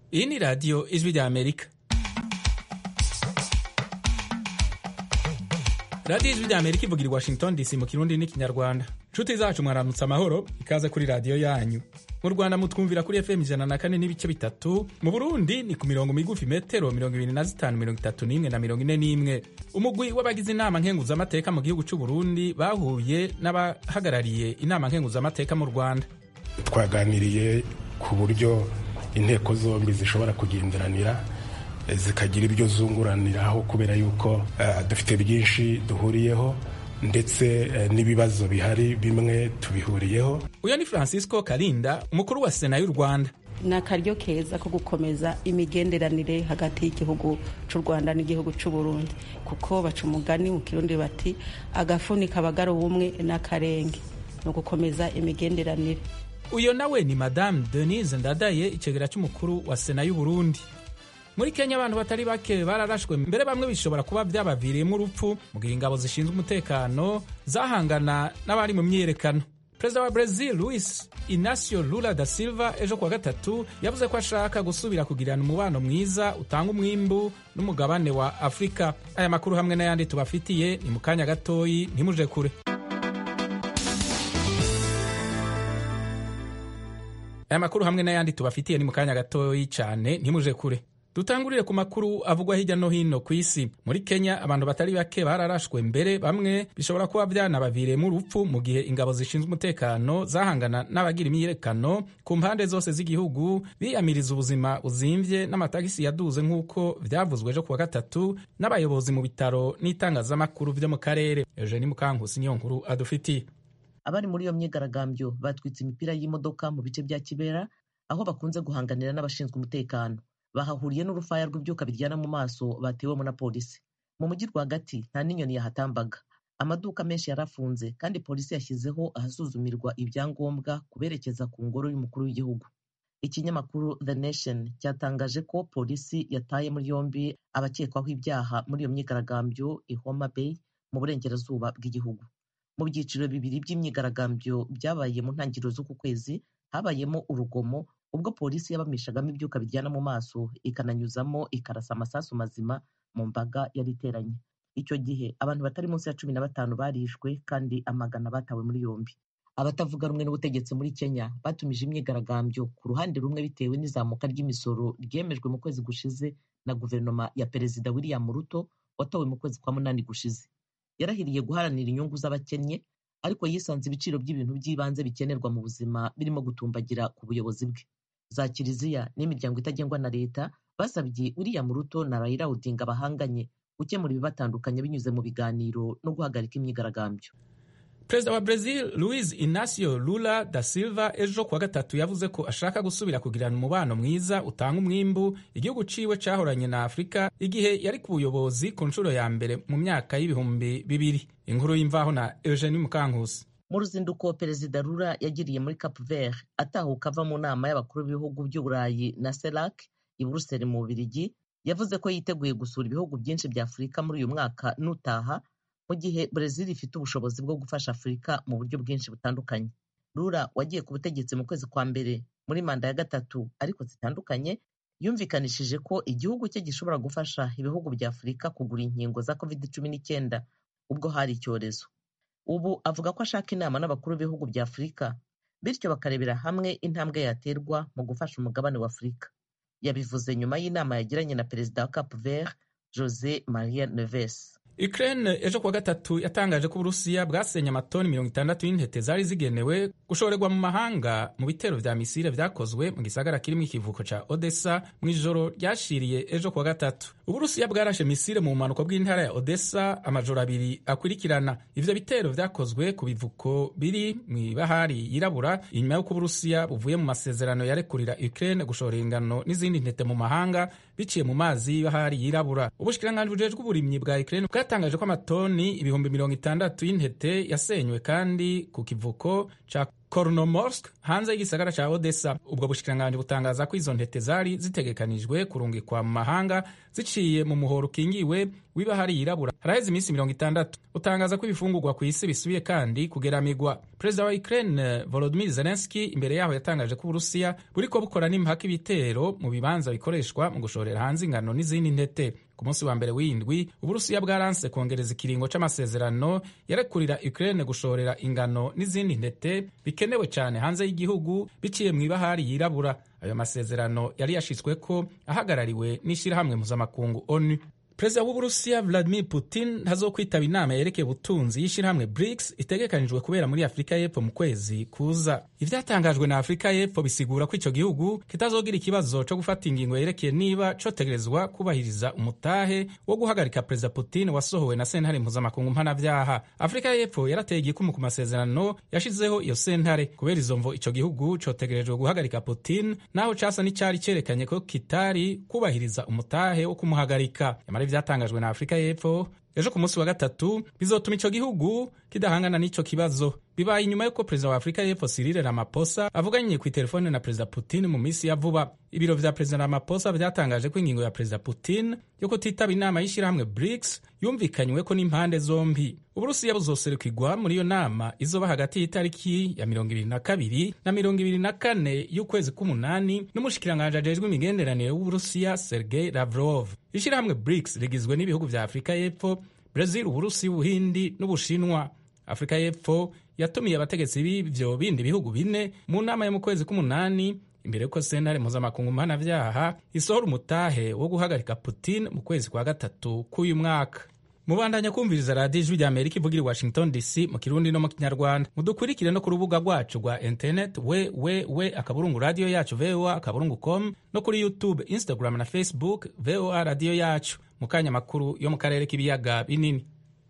iyi ni radiyo ijwi rya amerika radiyo ijwi rya amerika ivugira i washington dc mu kirundi n'ikinyarwanda nshuti zacu mwaramutse amahoro ikaze kuri radiyo yanyu mu rwanda mutwumvira kuri fm ijana na kane n'ibice bitatu mu burundi ni ku mirongo migufi metero mirongo ibiri na zitanu mirongo itatu n'imwe na mirongo ine n'imwe umugwi w'abagize inama nkenguzamateka mu gihugu cy'u burundi bahuye n'abahagarariye inama nkenguzamateka mu rwanda twaganiriye ku buryo inteko zombi zishobora kugenderanira zikagira ibyo zunguraniraho kubera yuko uh, dufite byinshi duhuriyeho ndetse uh, n'ibibazo bihari bimwe tubihuriyeho uyu ni francisco karinda umukuru wa sena y'u rwanda ni akaryo keza ko gukomeza imigenderanire hagati y'igihugu cy'u rwanda n'igihugu cy'u burundi kuko baca umugani mu kirundi bati agafuni kabagara ubumwe n'akarenge ni ugukomeza imigenderanire uyu nawe ni madamu denise ndadaye icegera cy'umukuru wa sena y'u burundi muri kenya abantu batari bake bararashwe mbere bamwe bishobora kuba byabaviriyemo urupfu mu gihe ingabo zishinzwe umutekano zahangana n'abari mu myiyerekano perezida wa brazil luis inacio lula da silva ejo kuwa gatatu yavuze ko ashaka gusubira kugirana umubano mwiza utanga umwimbu n'umugabane wa afurika aya makuru hamwe n'ayandi tubafitiye ni mu kanya gatoyi ntimuje kure aya makuru hamwe n'ayandi tubafitiye ni mu kanya gatoyi cyane ntimuje kure dutangurire ku makuru avugwa hirya no hino ku isi muri kenya abantu batari bake bararashwe mbere bamwe bishobora kuba byanabaviriyemo urupfu mu gihe ingabo zishinzwe umutekano zahangana n'abagira imyiyerekano ku mpande zose z'igihugu biyamiriza ubuzima buzimvye n'amatagisi yaduze nk'uko vyavuzwe ejo kuwa gatatu n'abayobozi mu bitaro n'itangazamakuru vyo mu karere eugeni mukankusi niyo nkuru adufitiye abari muri iyo myigaragambyo batwitse imipira y'imodoka mu bice bya kibera aho bakunze guhanganira n'abashinzwe umutekano bahahuriye n'urufaya rw'ibyuka biryana mu maso batewemo na polisi mu mujyi rwagati nta n'inyoni yahatambaga amaduka menshi yarafunze kandi polisi yashyizeho ahasuzumirwa ibyangombwa kuberekeza ku ngoro y'umukuru w'igihugu ikinyamakuru the nation cyatangaje ko polisi yataye muri yombi abakekwaho ibyaha muri iyo myigaragambyo i homa bay mu burengerazuba bw'igihugu mu byiciro bibiri by'imyigaragambyo byabaye mu ntangiriro z'uku kwezi habayemo urugomo ubwo polisi yabamishagamo ibyuka bijyana mu maso ikananyuzamo ikarasa amasasu mazima mu mbaga yari iteranye icyo gihe abantu batari munsi ya cumi na batanu barishwe kandi amagana batawe muri yombi abatavuga rumwe n'ubutegetsi muri kenya batumije imyigaragambyo ku ruhande rumwe bitewe n'izamuka ry'imisoro ryemejwe mu kwezi gushize na guverinoma ya perezida william ruto watowe mu kwezi kwa munani gushize yarahiriye guharanira inyungu z'abakennye ariko yisanze ibiciro by'ibintu by'ibanze bikenerwa mu buzima birimo gutumbagira ku buyobozi bwe za kiliziya n'imiryango itagengwa na leta basabye uriya muruto na Raila Odinga bahanganye gukemura ibibatandukanye binyuze mu biganiro no guhagarika imyigaragambyo perezida wa brazil luis inacio lula da silva ejo kuwa gatatu yavuze ko ashaka gusubira kugirana umubano mwiza utanga umwimbu igihugu ciwe cahoranye na afurika igihe yari ku buyobozi ku nshuro ya mbere mu myaka y'ibihumbi bibiri inkuru y'imvaho na eugenie mukankusi mu ruzinduko perezida rura yagiriye muri cap vert atahuka ava mu nama y'abakuru b'ibihugu by'uburayi na serac i buruseli mu bubirigi yavuze ko yiteguye gusura ibihugu byinshi bya afurika muri uyu mwaka n'utaha mu gihe brezil ifite ubushobozi bwo gufasha afurika mu buryo bwinshi butandukanye rura wagiye ku butegetsi mu kwezi kwa mbere muri manda ya gatatu ariko zitandukanye yumvikanishije ko igihugu cye gishobora gufasha ibihugu bya afurika kugura inkingo za covid cumi n'icyenda ubwo hari icyorezo ubu avuga ko ashaka inama n'abakuru b'ibihugu bya afurika bityo bakarebera hamwe intambwe yaterwa mu gufasha umugabane wa afurika yabivuze nyuma y'inama yagiranye na perezida wa cap vert jose maria neves Ukraine ejo kuwa gatatu yatangaje ko Uburusiya bwasenye amatoni mirongo itandatu y'intete zari zigenewe gushorerwa mu mahanga mu bitero vya misile vyakozwe mu gisagara kirimo ikivuko ca Odessa mu ijoro ryashiriye ejo kuwa gatatu. Uburusiya bwarashe misile mu bumanuko bw'intara ya Odessa amajoro abiri akurikirana. Ivyo bitero vyakozwe ku bivuko biri mw'ibahari yirabura inyuma y'uko Uburusiya buvuye mu masezerano yarekurira Ukraine gushora ingano n'izindi ntete mu mahanga biciye mu mazi y'ibahari yirabura. Ubushikiranganji bujejwe uburimyi bwa Ukraine bwatangaje ko amatoni ibihumbi mirongo itandatu y'intete yasenywe kandi ku kivuko ca Kornomorsk hanze y'igisagara ca Odessa. Ubwo bushikiranganji butangaza ko izo ntete zari zitegekanijwe kurungikwa mu mahanga ziciye mu muhoro ukingiwe w'ibahari yirabura haraheze iminsi mirongo itandatu utangaza ko ibifungurwa ku isi bisubiye kandi kugeramigwa perezida wa ukraine volodimir zelenski imbere yaho yatangaje ko uburusiya buriko bukora n'impaka ibitero mu bibanza bikoreshwa mu gushorera hanze ingano n'izindi ntete ku munsi wa mbere w'indwi uburusiya bwaranse kongereza ikiringo c'amasezerano yarekurira ukraine gushorera ingano n'izindi ntete bikenewe cyane hanze y'igihugu biciye mu ibahari yirabura ayo masezerano yari yashitsweko ahagarariwe n'ishirahamwe mpuzamakungu onu perezida w'uburusiya vladimir putin ntazokwitaba inama yerekeye ubutunzi y'ishirahamwe brics itegekanijwe kubera muri afurika y'epfo mu kwezi kuza ivyatangajwe na afurika y'epfo bisigura ko ico gihugu kitazogira ikibazo co gufata ingingo yerekeye niba cotegerezwa kubahiriza umutahe wo guhagarika perezida putin wasohowe na sentare mpuzamakungu mpanavyaha afurika y'epfo yarateye igikumu ku masezerano yashizeho iyo sentare kubera izo mvo ico gihugu cotegerejwe guhagarika putin naho casa n'icari cerekanye ko kitari kubahiriza umutahe wo kumuhagarika vyatangajwe na afurika y'epfo ejo ku munsi wa gatatu bizotuma ico gihugu kidahangana n'ico kibazo bibaye inyuma y'uko perezida wa afurika y'epfo Cyril Ramaphosa avuganye ku itelefone na perezida Putin mu minsi ya vuba ibiro vya perezida Ramaphosa vyatangaje ko ingingo ya perezida Putin yo kutitaba inama y'ishirahamwe BRICS yumvikanyweko n'impande zombi uburusiya buzoserukirwa muri iyo nama izoba hagati y'itariki ya mirongo ibiri na kabiri na mirongo ibiri na kane y'ukwezi k'umunani n'umushikiranganji ajejwe imigenderanire w'uburusiya Sergei Lavrov ishirahamwe BRICS rigizwe n'ibihugu vya afurika y'epfo Brazil, Uburusiya, Ubuhindi n'Ubushinwa. Afurika y'Epfo yatumiye abategetsi b'ivyo bindi bihugu bine mu nama yo mu kwezi k'umunani imbere y'uko sentare mpuzamakungu mpanavyaha isohora umutahe wo guhagarika Putin mu kwezi kwa gatatu k'uyu mwaka. mubandanya kumviriza radiyo ijwi rya amerika ivugira i washington dc mu kirundi no mu kinyarwanda mudukurikire no ku rubuga rwacu rwa internet we we we akaburungu radiyo yacu voa akaburungu com no kuri youtube instagram na facebook voa radiyo yacu mu kanya makuru yo mu karere k'ibiyaga binini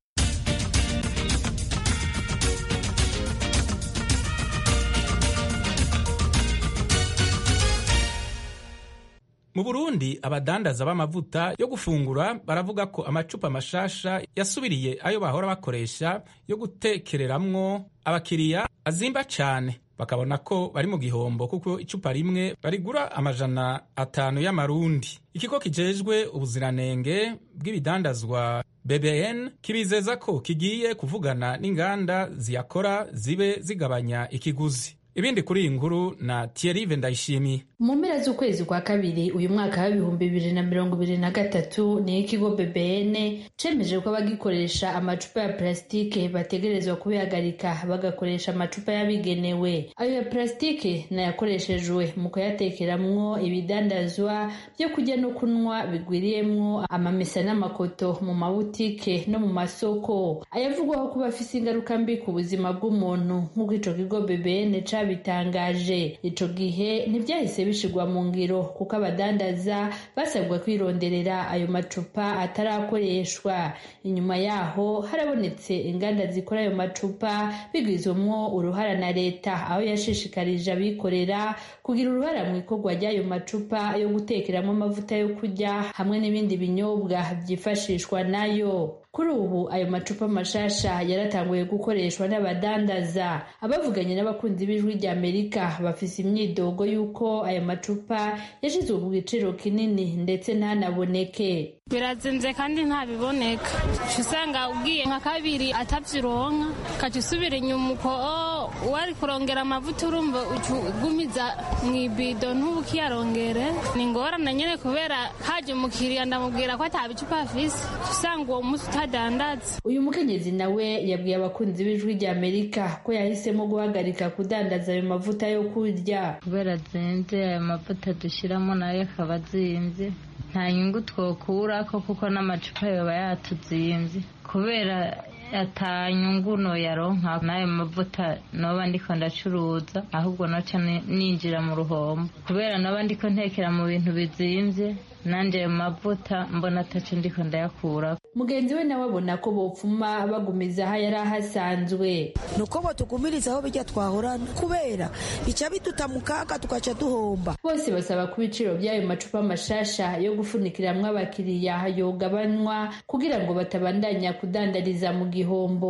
mu burundi abadandaza b'amavuta yo gufungura baravuga ko amacupa mashasha yasubiriye ayo bahora bakoresha yo gutekereramwo abakiriya azimba cane bakabona ko bari mu gihombo kuko icupa rimwe barigura amajana atanu y'amarundi ikigo kijejwe ubuziranenge bw'ibidandazwa bbn kibizeza ko kigiye kuvugana n'inganda ziyakora zibe zigabanya ikiguzi ibindi kuri iyi nkuru na Thierry Ndayishimiye mu mpera z'ukwezi kwa kabiri uyu mwaka w'ibihumbi bibiri na mirongo ibiri na gatatu ni ikigo BBN cemeje ko abagikoresha amacupa ya plasitike bategerezwa kubihagarika bagakoresha amacupa yabigenewe ayo ya plasitike nayakoreshejwe mu kuyatekeramwo ibidandazwa byo kurya no kunywa bigwiriyemwo amamesa n'amakoto mu mabutike no mu masoko ayavugwaho kuba afise ingaruka mbi ku buzima bw'umuntu nk'uko ico kigo BBN cabitangaje ico gihe ntivyahise bishirwa mu ngiro kuko abadandaza basabwa kwironderera ayo macupa atarakoreshwa inyuma yaho harabonetse inganda zikora ayo macupa bigwizwemwo uruhara na leta aho yashishikarije abikorera kugira uruhara mu ikorwa ry'ayo macupa yo gutekeramo amavuta yo kurya hamwe n'ibindi binyobwa byifashishwa nayo kuri ubu ayo macupa mashasha yaratanguye gukoreshwa n'abadandaza abavuganye n'abakunzi b'ijwi rya amerika bafise imyidogo y'uko ayo macupa yashizwe ku giciro kinini ndetse ntanaboneke birazimvye kandi ntabiboneka usanga ugiye nka kabiri atavyironka ukaca usubira inyuma uko wari kurongera amavuta urumva ugumiza mw'ibido ntubukiyarongere ni ngorane nyene kubera haje umukiriya ndamubwira ko ata bicupa afise usanga uwo musi utadandaza uyu mukenyezi nawe yabwiye abakunzi b'ijwi rya amerika ko yahisemo guhagarika kudandaza ayo mavuta yo kurya kubera zimvye ayo mavuta dushiramo nayo akaba azimvye nta nyungu twokurako kuko n'amacupa yoba yatuzimvye kubera ata nyungu noyaronka n'ayo mavuta noba ndiko ndacuruza ahubwo noca ninjira mu ruhombo kubera noba ndiko ntekera mu bintu bizimvye nanje ayo mavuta mbona ataco ndiko ndayakura mugenzi we nawe abona ko bopfuma bagumiza aho yari ahasanzwe nuko botugumiriza aho bijya twahorana kubera bica biduta mu kaga tugaca duhomba bose basaba ko ibiciro by'ayo macupa mashasha yo gufunikiramwo abakiriya yogabanywa kugira ngo batabandanya kudandariza mu gihombo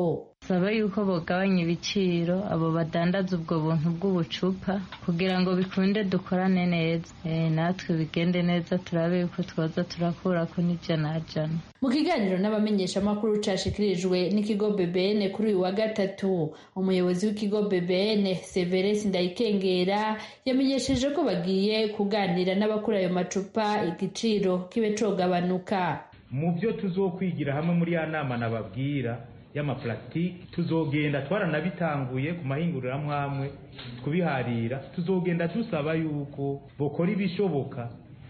dusaba yuko bogabanya ibiciro abo badandaza ubwo buntu bw'ubucupa kugira ngo bikunde dukorane neza natwe bigende neza turabe yuko twoza turakurako n'ijana jana mu kiganiro n'abamenyeshamakuru cashikirijwe n'ikigo BBN kuri uyu wa gatatu umuyobozi w'ikigo BBN Severus Ndayikengera yamenyesheje ko bagiye kuganira n'abakura ayo macupa igiciro kibe cogabanuka mu byo tuzokwigira hamwe muri ya nama nababwira y'amapulasitike tuzogenda twaranabitanguye ku mahinguriramwamwe kubiharira tuzogenda dusaba yuko bokora ibishoboka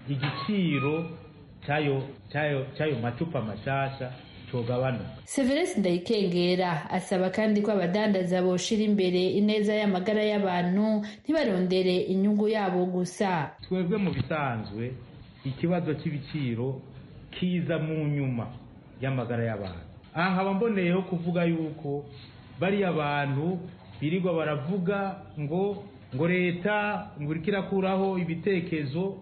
igiciro cyayo cyayo cyayo macupa mashasha cogabanuka Severus Ndayikengera asaba kandi ko abadandaza boshira imbere ineza y'amagara y'abantu ntibarondere inyungu yabo gusa twebwe mu bisanzwe ikibazo cy'ibiciro kiza mu nyuma y'amagara y'abantu aha nkaba mboneyeho kuvuga yuko bariya bantu birirwa baravuga ngo ngo leta ngo iriko irakuraho ibitekerezo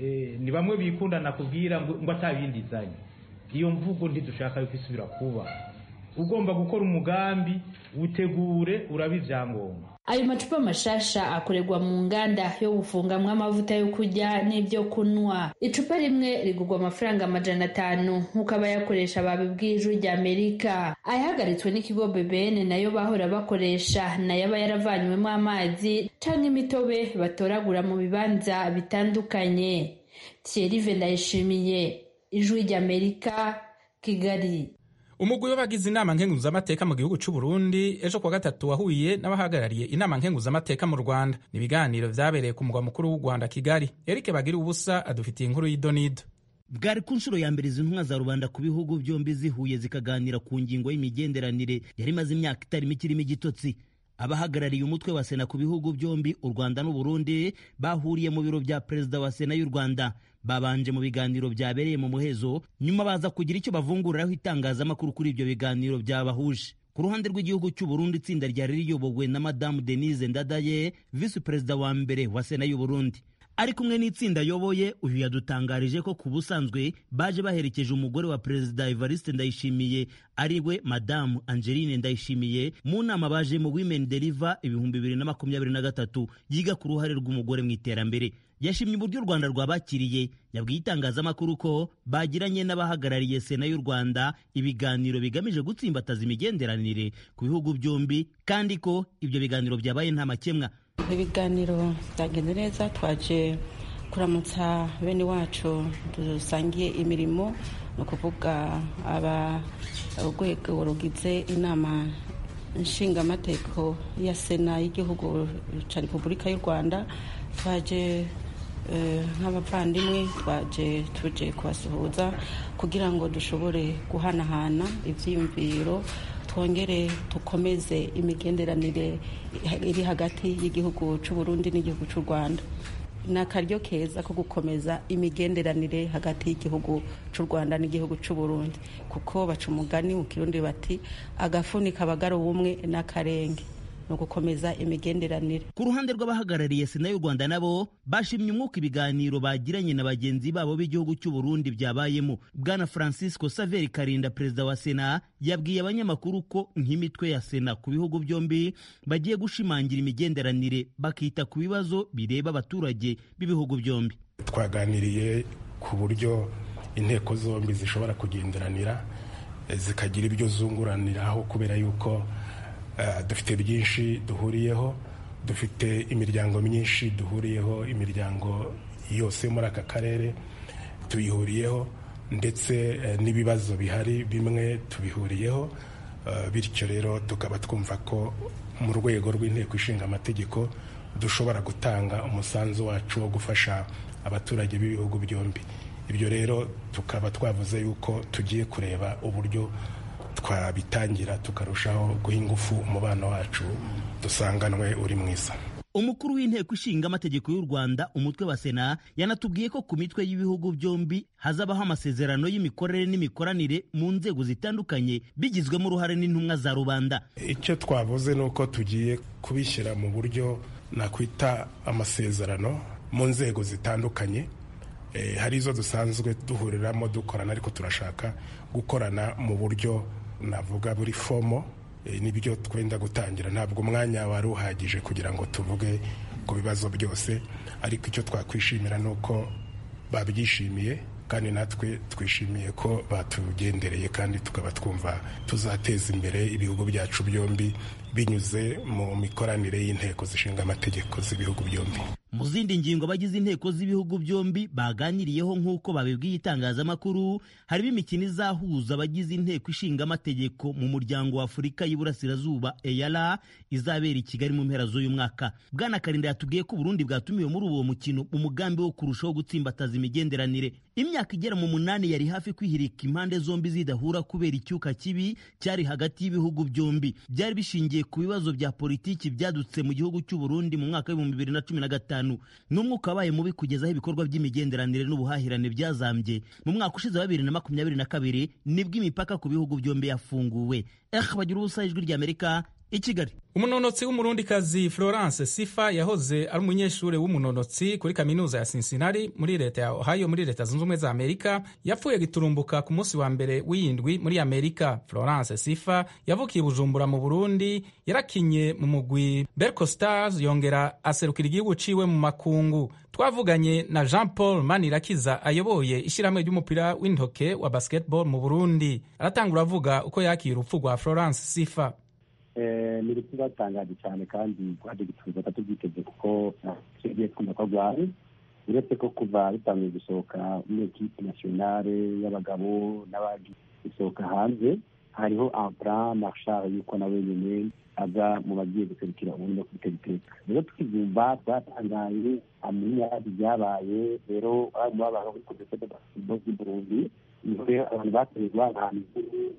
ni bamwe bikundana kubwira ngo atabindi izanye iyo mvugo ntidushaka yuko isubira kuba ugomba gukora umugambi utegure urabe ibyangombwa ayo macupa mashasha akorerwa mu nganda yo gufungamwo amavuta yo kurya n'ibyo kunywa icupa rimwe rigurwa amafaranga amajana atanu nk'uko abayakoresha babibwiye ijwi rya amerika ayahagaritswe n'ikigo bbn nayo bahora bakoresha nayo aba yaravanywemo amazi canke imitobe batoragura mu bibanza bitandukanye thierry ndayishimiye ijwi rya amerika kigali umugwi w'abagize inama nkenguzamateka mu gihugu cy'u Burundi ejo kuwa gatatu wahuye n'abahagarariye inama nkenguzamateka mu Rwanda ni ibiganiro vyabereye ku mugwa mukuru w'u Rwanda Kigali Eric Bagira ubusa adufitiye inkuru y'idonido bwari ku nshuro ya mbere izi ntumwa za rubanda ku bihugu byombi zihuye zikaganira ku ngingo y'imigenderanire yari imaze imyaka itari mike irimo igitotsi abahagarariye umutwe wa sena ku bihugu byombi u rwanda n'u burundi bahuriye mu biro bya perezida wa sena y'u rwanda babanje mu biganiro byabereye mu muhezo nyuma baza kugira icyo bavunguriraho itangazamakuru kuri ibyo biganiro byabahuje ku ruhande rw'igihugu cy'u Burundi itsinda ryari riyobowe na madamu denise ndadaye visi perezida wa mbere wa sena y'u burundi ari kumwe n'itsinda ayoboye uyu yadutangarije ko ku busanzwe baje baherekeje umugore wa perezida evariste ndayishimiye ari we madamu angeline ndayishimiye mu nama baje mu women deliver ibihumbi bibiri na makumyabiri na gatatu yiga ku ruhare rw'umugore mu iterambere yashimye uburyo u rwanda rwabakiriye yabwiye itangazamakuru ko bagiranye n'abahagarariye sena y'u rwanda ibiganiro bigamije gutsimbataza imigenderanire ku bihugu byombi kandi ko ibyo biganiro byabaye nta makemwa ibiganiro byagenze neza twaje kuramutsa bene wacu dusangiye imirimo ni ukuvuga aba urwego rugize inama nshingamateko ya sena y'igihugu cya repubulika y'u rwanda twaje nk'abavandimwe twaje tuje kubasuhuza kugira ngo dushobore guhanahana ibyiyumviro twongere dukomeze imigenderanire iri hagati y'igihugu cy'u Burundi n'igihugu cy'u Rwanda ni akaryo keza ko gukomeza imigenderanire hagati y'igihugu cy'u Rwanda n'igihugu cy'u Burundi kuko baca umugani mu kirundi bati agafuni kabagara ubumwe n'akarenge ni ugukomeza imigenderanire ku ruhande rw'abahagarariye sena y'u rwanda nabo bashimye umwuka ibiganiro bagiranye na bagenzi babo b'igihugu cy'u burundi byabayemo bwana francisco saveri karinda perezida wa sena yabwiye abanyamakuru ko nk'imitwe ya sena ku bihugu byombi bagiye gushimangira imigenderanire bakita ku bibazo bireba abaturage b'ibihugu byombi twaganiriye ku buryo inteko zombi zishobora kugenderanira zikagira ibyo zunguraniraho kubera yuko dufite byinshi duhuriyeho dufite imiryango myinshi duhuriyeho imiryango yose muri aka karere tuyihuriyeho ndetse n'ibibazo bihari bimwe tubihuriyeho bityo rero tukaba twumva ko mu rwego rw'inteko ishinga amategeko dushobora gutanga umusanzu wacu wo gufasha abaturage b'ibihugu byombi ibyo rero tukaba twavuze yuko tugiye kureba uburyo twabitangira tukarushaho guha ingufu umubano wacu dusanganwe uri mwiza umukuru w'inteko ishinga amategeko y'u rwanda umutwe wa sena yanatubwiye ko ku mitwe y'ibihugu byombi hazabaho amasezerano y'imikorere n'imikoranire mu nzego zitandukanye bigizwemo uruhare n'intumwa za rubanda icyo twavuze ni uko tugiye kubishyira mu buryo nakwita amasezerano mu nzego zitandukanye hari izo dusanzwe duhuriramo dukorana ariko turashaka gukorana mu buryo navuga buri fomo nibyo twenda gutangira ntabwo umwanya wari uhagije kugira ngo tuvuge ku bibazo byose ariko icyo twakwishimira ni uko babyishimiye kandi natwe twishimiye ko batugendereye kandi tukaba twumva tuzateza imbere ibihugu byacu byombi binyuze mu mikoranire y'inteko zishinga amategeko z'ibihugu byombi mu zindi ngingo abagize inteko z'ibihugu byombi baganiriyeho nk'uko babibwiye itangazamakuru harimo imikino izahuza abagize inteko ishinga amategeko mu muryango wa afurika y'iburasirazuba eyara izabera i kigali mu mpera z'uyu mwaka bwana karinda yatubwiye ko uburundi bwatumiwe muri uwo mukino mu mugambi wo kurushaho gutsimbataza imigenderanire imyaka igera mu munani yari hafi kwihirika impande zombi zidahura kubera icyuka kibi cyari hagati y'ibihugu byombi byari bishingiye ku bibazo bya politiki byadutse mu gihugu cy'uburundi mu mwaka w'ibihumbi bibiri na cumi na gatanu n'umwuka wabaye mubi kugezaho ibikorwa by'imigenderanire n'ubuhahirane byazambye mu mwaka ushize wa bibiri na makumyabiri na kabiri nibwo imipaka ku bihugu byombi yafunguwe eh bagira ubusa ijwi ry'amerika i kigali umunonotsi w'umurundikazi florence sifa yahoze ari umunyeshuri w'umunonotsi kuri kaminuza ya cincinnati muri leta ya ohio muri leta zunze ubumwe za amerika yapfuye giturumbuka ku munsi wa mbere w'iyindwi muri amerika florence sifa yavukiye bujumbura mu burundi yarakinye mu mugwi berco stars yongera aserukira igihugu ciwe mu makungu twavuganye na jean paul manirakiza ayoboye ishyirahamwe ry'umupira w'intoke wa basketball mu burundi aratangura avuga uko yakira urupfu rwa florence sifa ni urupfu rwatangaje cyane kandi rwaje gutuza tubyiteze kuko tugiye twumva ko rwari uretse ko kuva bitangiye gusohoka muri ekipe nasiyonale y'abagabo n'abandi gusohoka hanze hariho ampra marshal yuko nawe nyine aza mu bagiye guserukira ubundi no kubitera iteka rero tukibyumva twatangaye amenya byabaye rero ari mu babana kuri komisiyo de basketball z'i burundi niho rero abantu batewe guhanahana inkuru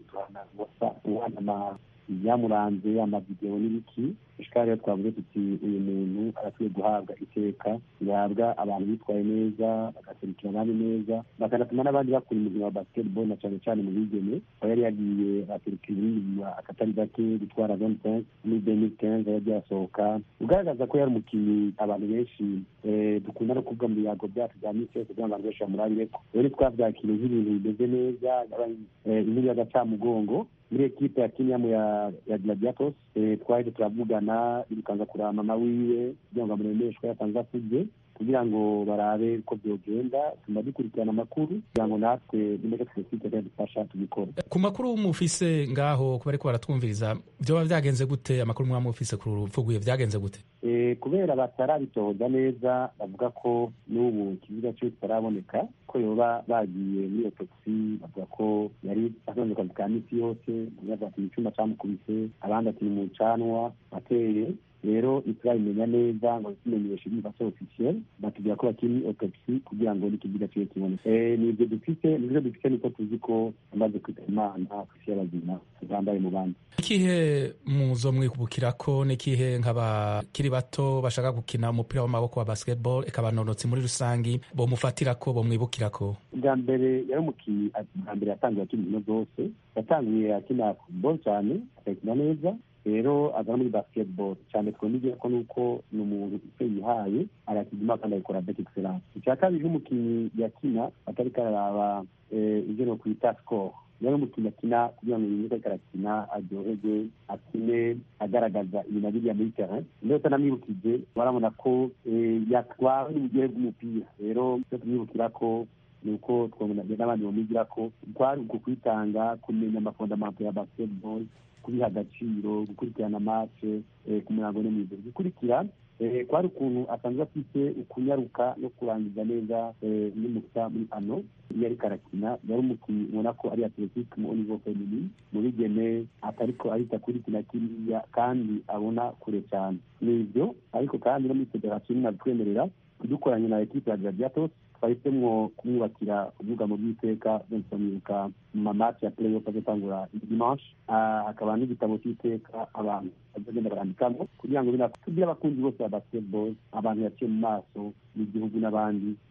guhanahana ibyamuranze amavidewo n'ibiki ishikari rero twavuze tuti uyu muntu arakwiye guhabwa iteka bihabwa abantu bitwaye neza bagaserukira abandi neza bakanatuma n'abandi bakora umukino wa basketball na cyane cyane mu bigeme aho yari yagiye aserukira ibindi akatari gake gutwara zone pense muri demi kenze yagiye asohoka ugaragaza ko yari umukinnyi abantu benshi dukunda no kuvuga mu biyago byacu bya minsi yose kugira ngo abantu benshi bamurabireko rero twabyakiriye nk'ibintu bimeze neza inkuru y'agacamugongo muri ekipe ya kiniyamu ya ya gladiatos twahise turavugana birukanza kureba mama wiwe kugira ngo amuremeshwe yatanze asubye kugira ngo barabe uko byogenda tuma dukurikirana amakuru kugira ngo natwe nimeke twesite dufasha tubikora ku makuru mufise ngaho kuba ariko baratwumviriza byoba byagenze gute amakuru mwaba mufise ku rupfu rwiwe byagenze gute kubera batarabitohoza neza bavuga ko n'ubu ikibuga cyo kitaraboneka ko yoba bagiye muri otopsi bavuga ko yari atonze akazi ka misi yose bamwe bavuga ati icyuma cyamukubise abandi ati ni mu canwa ateye rero ntiturabimenya neza ngo tumenyeshe n'ifashe officiel batubwira ko bakiri autopsi kugira ngo n'ikiziga kibe kiboneke nibyo dufite nibyo dufite niko tuzi ko amaze kwita imana ku isi y'abazima bambaye mu bandi ikihe muzo mwikubukira ko n'ikihe nk'abakiri bato bashaka gukina umupira w'amaboko wa basketball eka abanonotsi muri rusangi bomufatira ko bomwibukira ko bwa mbere yari umukinnyi bwa mbere yatangiye akina inkino zose yatangiye akina football cyane akayikina neza rero aza muri basketball cyane twemeye ko nuko ni umuntu ufite yihaye arakigima kandi abikora bet excellence icya kabiri n'umukinnyi yakina atari kararaba ibyo no kwita score yari umukinnyi akina kugira ngo yumve ko arakina aryohege akine agaragaza ibintu abiriya muri terrain rero tanamwibukije barabona ko yatwawe n'uburyohe bw'umupira rero icyo tumwibukira ko ni uko twabona n'abandi bamwigira ko kwari uku kwitanga kumenya amafondamento ya basketball kubiha agaciro gukurikirana mace ku murango no mw'ijoro gukurikira kwari ukuntu asanzwe afite ukunyaruka no kurangiza neza n'umusa muri ano iyo ariko arakina yari umukinnyi ubona ko ari atletique mu nivo feminin mu bigeme atariko arita kuri kina kiriya kandi abona kure cyane ni ibyo ariko kandi no muri federasiyo nabitwemerera dukoranye na ekipe ya gladiatos twahisemwo kumwubakira ubwugamo bw'iteka bensomwibuka mu mamati ya playoff azotangura dimanche hakaba n'igitabo cy'iteka abantu bazagenda barandikamo kugira ngo tubwire abakunzi bose ba basketball abantu yaciye mu maso n'igihugu n'abandi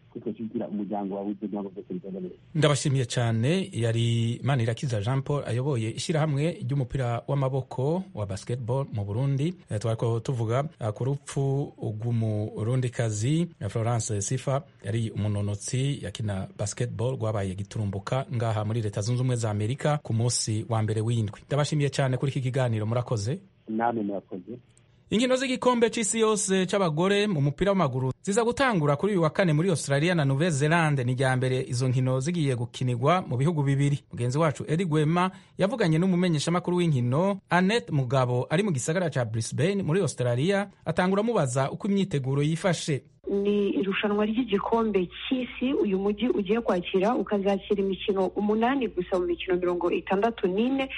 twitoshyigikira umuryango wabuze kugira ngo byose bigende neza ndabashimiye cyane yari manirakiza jean paul ayoboye ishyirahamwe ry'umupira w'amaboko wa basketball mu burundi Eh, twariko tuvuga eh, ku rupfu rw'umurundikazi eh, florence sifa yari umunonotsi yakina basketball rwabaye giturumbuka ngaha muri leta zunze ubumwe za amerika ku munsi wa mbere w'indwi ndabashimiye cyane kuri iki kiganiro murakoze namwe murakoze inkino z'igikombe c'isi yose c'abagore mu mupira w'amaguru ziza gutangura kuri uyu wa kane muri australia na nouvelle zelande ni rya mbere izo nkino zigiye gukinirwa mu bihugu bibiri mugenzi wacu edi gwema yavuganye n'umumenyeshamakuru w'inkino annette mugabo ari mu gisagara ca brisbane muri australia atangura amubaza uko imyiteguro yifashe ni irushanwa ry'igikombe cy'isi uyu mujyi ugiye kwakira ukazakira imikino umunani gusa mu mikino mirongo itandatu n'ine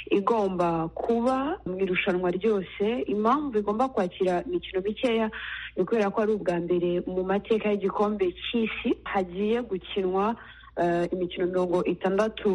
igomba kuba mu irushanwa ryose impamvu igomba kwakira imikino mikeya ni ukubera ko ari ubwa mbere mu mateka y'igikombe cy'isi hagiye gukinwa eh, imikino mirongo itandatu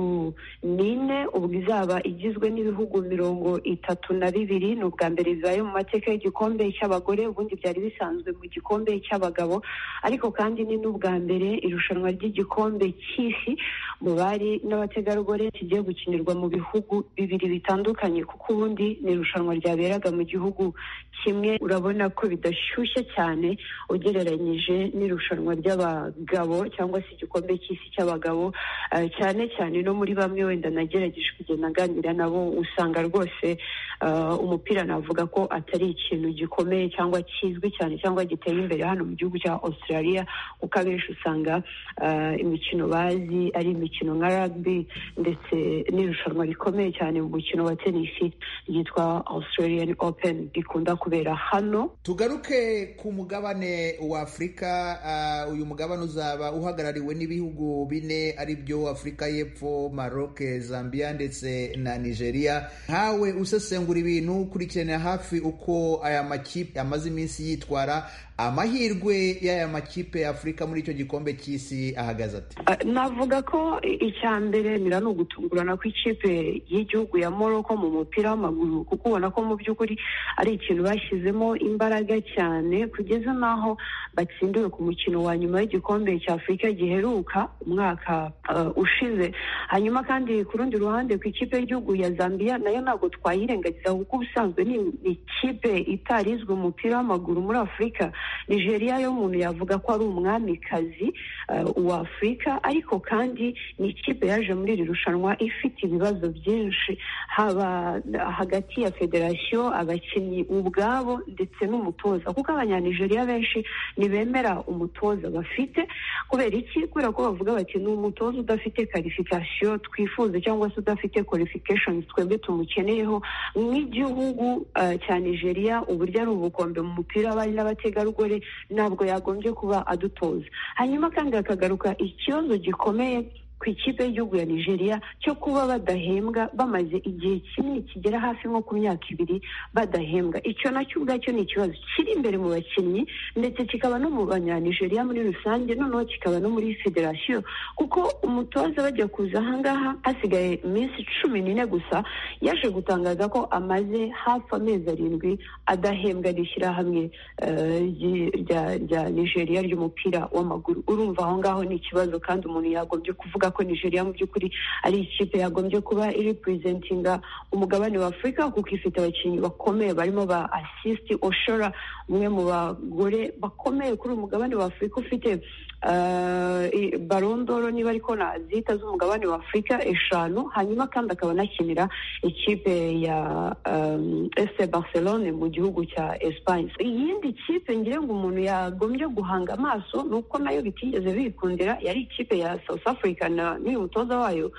n'ine ubwo izaba igizwe n'ibihugu mirongo itatu na bibiri ni ubwa mbere bibaye mu mateka y'igikombe cy'abagore ubundi byari bisanzwe mu gikombe cy'abagabo ariko kandi ni n'ubwa mbere irushanwa ry'igikombe cy'isi mu bari n'abategarugori kigiye gukinirwa mu bihugu bibiri bitandukanye kuko ubundi ni irushanwa ryaberaga mu gihugu kimwe urabona ko bidashyushye cyane ugereranyije n'irushanwa ry'abagabo cyangwa se igikombe cy'isi cy'abagabo eh, cyane cyane no muri bamwe wenda nagerageje kugenda nganira nabo usanga rwose eh, umupira navuga ko atari ikintu gikomeye cyangwa kizwi cyane cyangwa giteye imbere hano mu gihugu cya australia kuko abenshi usanga eh, imikino bazi ari imikino nka rugby ndetse n'irushanwa rikomeye cyane mu mukino wa tenisi ryitwa australian open rikunda kubera hano tugaruke ku mugabane wa afurika ah, uyu mugabane uzaba uhagarariwe n'ibihugu bine ari byo afurika y'epfo maroc zambia ndetse na nigeria nkawe usesengura ibintu ukurikiranira hafi uko aya makipe amaze iminsi yitwara amahirwe y'aya makipe ya afurika muri icyo gikombe cy'isi ahagaze ati Uh, navuga ko icya mbere mira ni ugutungurana kw'ikipe y'igihugu ya morocco mu mupira w'amaguru kuko ubona ko mu by'ukuri ari ikintu bashyizemo imbaraga cyane kugeza n'aho batsindiwe ku mukino wa nyuma w'igikombe cya afurika giheruka umwaka uh, ushize hanyuma kandi ku rundi ruhande ku ikipe y'igihugu ya zambia nayo ntabwo twayirengagiza kuko ubusanzwe ni ni ikipe itarizwe mu mupira w'amaguru muri afurika nigeria yo umuntu yavuga ko ari umwamikazi uh, wa afurika ariko kandi ni ikipe yaje muri iri rushanwa ifite ibibazo byinshi haba hagati ya federasiyo abakinnyi ubwabo ndetse n'umutoza kuko abanyanigeriya benshi ntibemera umutoza bafite kubera iki kubera ko bavuga bati ni umutoza udafite karifikasiyo twifuza cyangwa se udafite qualifications twebwe tumukeneyeho nk'igihugu uh, cya nigeria uburyo ari ubukombe mu mupira w'abari n'abategarugori ntabwo yagombye kuba adutoza hanyuma kandi hakagaruka ikibazo gikomeye ku ikipe y'igihugu ya nigeria cyo kuba badahembwa bamaze igihe kinini kigera hafi nko ku myaka ibiri badahembwa icyo nacyo ubwacyo ni ikibazo kiri imbere mu bakinnyi ndetse kikaba no mu banyanigeriya muri rusange noneho kikaba no muri federasiyo kuko umutoza bajya kuza ahangaha hasigaye iminsi cumi n'ine gusa yaje gutangaza ko amaze hafi amezi arindwi adahembwa n'ishyirahamwe rya nigeria ry'umupira w'amaguru urumva aho ngaho ni ikibazo kandi umuntu yagombye kuvuga ko nigeria mu by'ukuri ari ikipe yagombye kuba iripurezentinga umugabane wa afurika kuko ifite abakinnyi bakomeye barimo ba asisiti oshora umwe mu bagore bakomeye kuri uyu mugabane wa afurika ufite barondoro niba ariko nazita z'umugabane wa afurika eshanu hanyuma kandi akaba anakinira ikipe ya ese barcelone mu gihugu cya esipanye iyindi kipe ngira ngo umuntu yagombye guhanga amaso ni uko nayo bitigeze bikundira yari ikipe ya south africa n'uyu mutoza wayo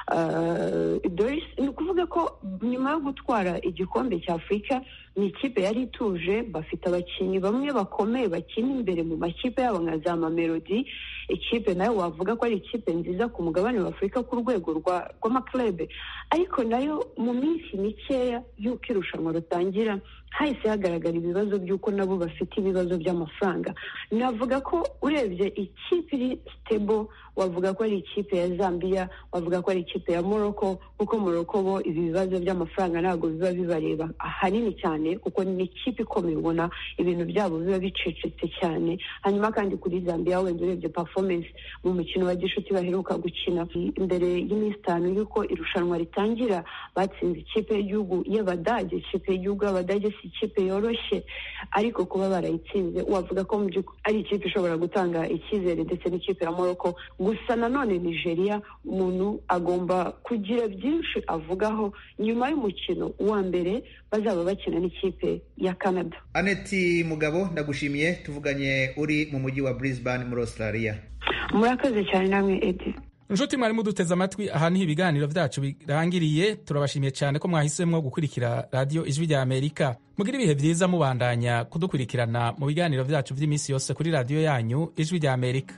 ni ukuvuga ko nyuma yo gutwara igikombe cya afurika ni ikipe yari ituje bafite abakinnyi bamwe bakomeye bakina imbere mu makipe yabo nka za mamelodi ikipe nayo wavuga ko ari ikipe nziza ku mugabane wa afurika ku rwego rw'amaklebe ariko nayo mu minsi mikeya y'uko irushanwa rutangira hahise hagaragara ibibazo by'uko nabo bafite ibibazo by'amafaranga navuga ko urebye ikipe iri sitebo wavuga ko ari ikipe ya zambia wavuga ko ari ikipe ikipe ya moroko kuko moroko bo ibi bibazo by'amafaranga ntabwo biba bibareba ahanini cyane kuko ni ikipe ikomeye ubona ibintu byabo biba bicecetse cyane hanyuma kandi kuri zambia wenda urebye performance mu mukino wa gishuti baheruka gukina imbere y'iminsi itanu y'uko irushanwa ritangira batsinze ikipe y'igihugu y'abadage ikipe y'igihugu y'abadage si ikipe yoroshye ariko kuba barayitsinze wavuga ko mu by'ukuri ari ikipe ishobora gutanga icyizere ndetse n'ikipe ya moroko gusa nanone nigeria umuntu agomba kugira byinshi avugaho nyuma y'umukino wa mbere bazaba bakina n'ikipe ya canada aneti mugabo ndagushimiye tuvuganye uri mu mujyi wa brisbane muri australia murakoze cyane namwe edi inshuti mwari muduteze amatwi aha niho ibiganiro byacu birangiriye turabashimiye cyane ko mwahisemo gukurikira radiyo ijwi rya amerika mugire ibihe byiza mubandanya kudukurikirana mu biganiro byacu by'iminsi yose kuri radiyo yanyu ijwi rya amerika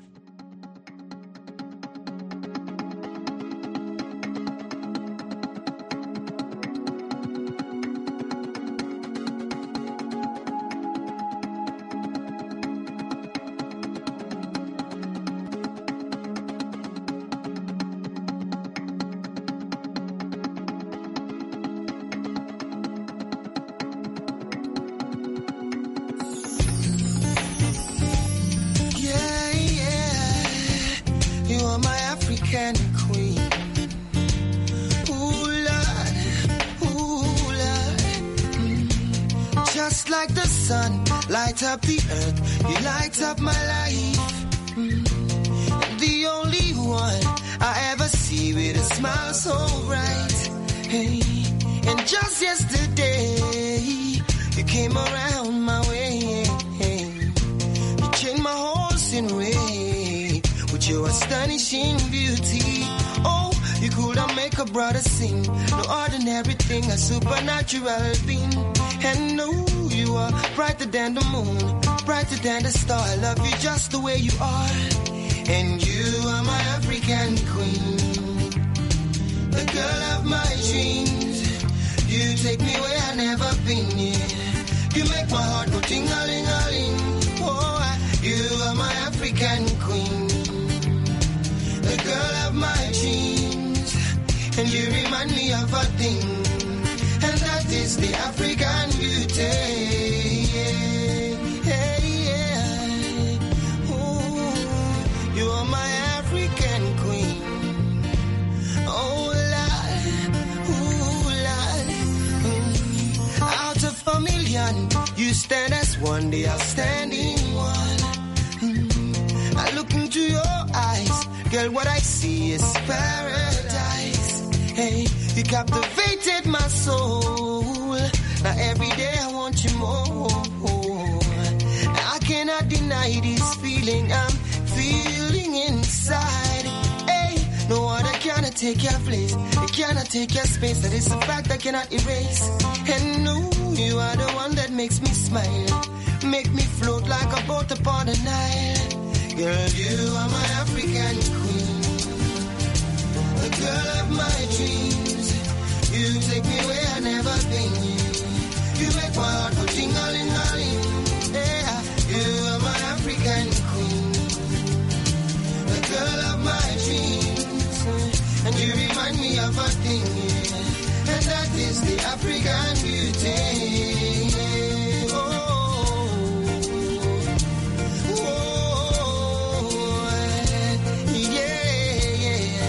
Yeah, yeah. You are my African queen. Ooh, Lord. Ooh, Lord. Mm. Just like the sun, light up the earth. You light up my life. Mm. The only one I ever see with a smile so bright. Hey. And just yesterday, you came around my way. You changed my horse in way with your astonishing beauty. Oh, you could have make a brother sing. No ordinary thing, a supernatural being. And no, you are brighter than the moon, brighter than the star. I love you just the way you are. And you are my African queen, the girl of my dreams. You take me where I never been. Yeah. You make my heart go ting-a-ling-a-ling. Oh, I- you are my African queen, the girl of my dreams, and you remind me of a thing, and that is the African beauty. Yeah, yeah, yeah. Ooh, you are my African queen. Oh, Lord, ooh, Lord. Mm. Out of a million, you stand as one, the outstanding one. Mm. I look into your eyes, girl, what I see is paradise. Hey, you captivated my soul. Now every day I want you more. I cannot deny this feeling I'm feeling inside. Hey, no other cannot take your place. It cannot take your space. That is a fact I cannot erase. And no, you are the one that makes me smile. Make me float like a boat upon the Nile. Girl, you are my African queen. The girl of my dreams. You take me where I never been. You make my heart go ting-a-ling-a-ling. Yeah, you are my African queen. The girl of my dreams. And you remind me of a thing. yeah. And that is the African beauty. Oh, oh, yeah,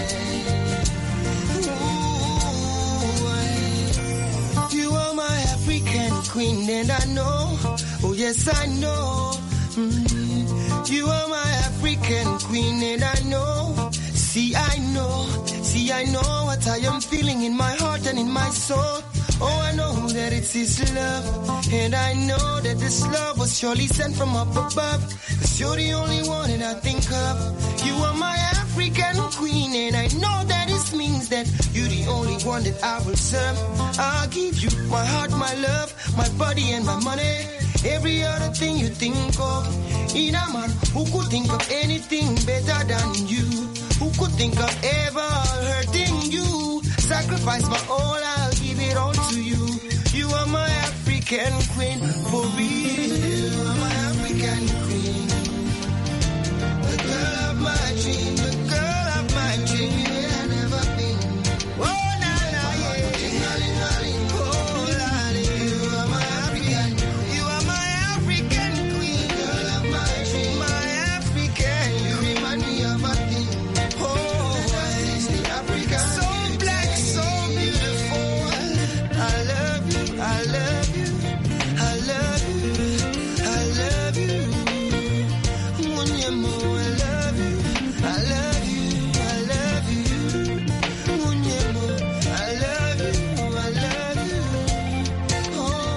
yeah. Ooh, you are my African queen, and I know, oh yes, I know. Mm, you are my African queen, and I know. See, I know, see, I know what I am feeling in my heart and in my soul. Oh, I know that it's His love, and I know that this love was surely sent from up above. Cause you're the only one that I think of. You are my African queen, and I know that it means that you're the only one that I will serve. I'll give you my heart, my love, my body, and my money. Every other thing you think of. In a man who could think of anything better than you. Who could think of ever hurting you? Sacrifice my all, I'll give it all to you. You are my African queen, for real.